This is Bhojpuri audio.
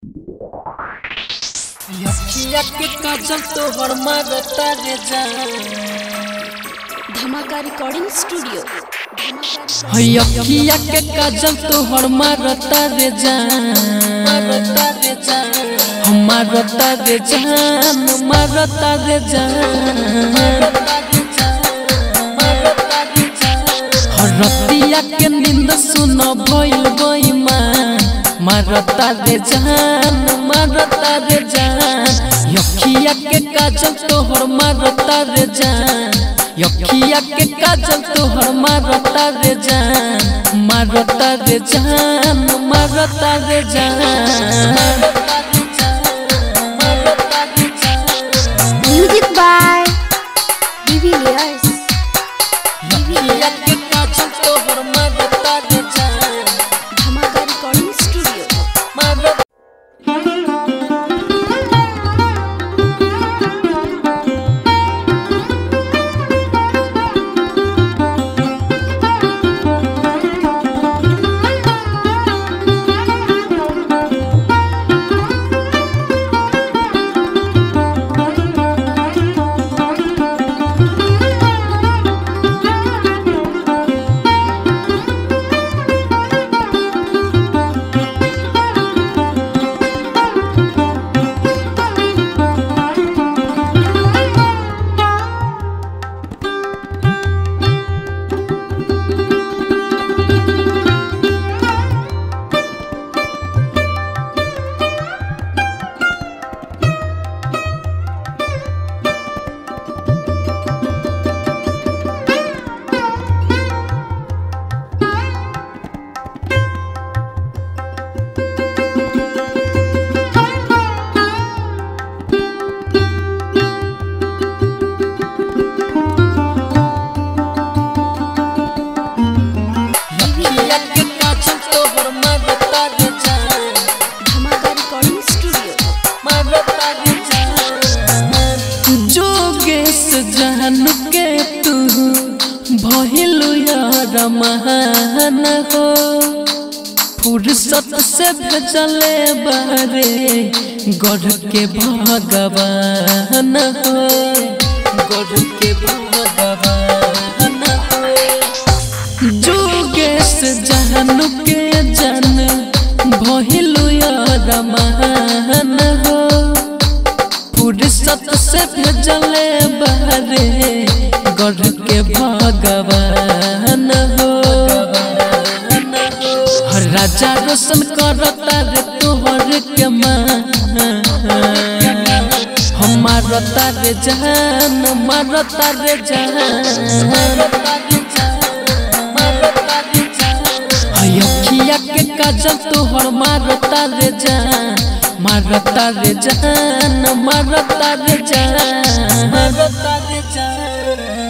यखिया के काजल तोहर मारता रे जान धमाका रिकॉर्डिंग स्टूडियो यखिया के काजल तोहर मारता रे जान मारता रे जान हम मारता रे जान मारता रे जान रतिया के नींद सुन भइल बइमान मारता रे जान मारता रे जान यखिया के काजल तोहर मारता रे जान यखिया के काजल तोहर मारता रे जान मारता रे जान मारता रे जान म्यूजिक बाय डिविलियर्स यखिया के काजल तोहर मारता रे जान धमाका रिकॉर्डिंग स्टूडियो मारता यखिया के काजल तोहर मारता रे जान धमाका रिकॉर्डिंग स्टूडियो जोगेश जान के तू भइलु यार महान हो फुर्सत से भेजले बारे गढ़ के भगवान हो गढ़ के भगवान हो जोगेश जान के जन भइलु यार महान हो फुर्सत से भेजले बारे गढ़ के भगवान हो हर राजा रोशन करता रे तोहर के मान हम मारता रे जान मारता रे जान अखिया के काजल तोहर मारता रे जान मारता रे जान मारता रे जान मारता रे जान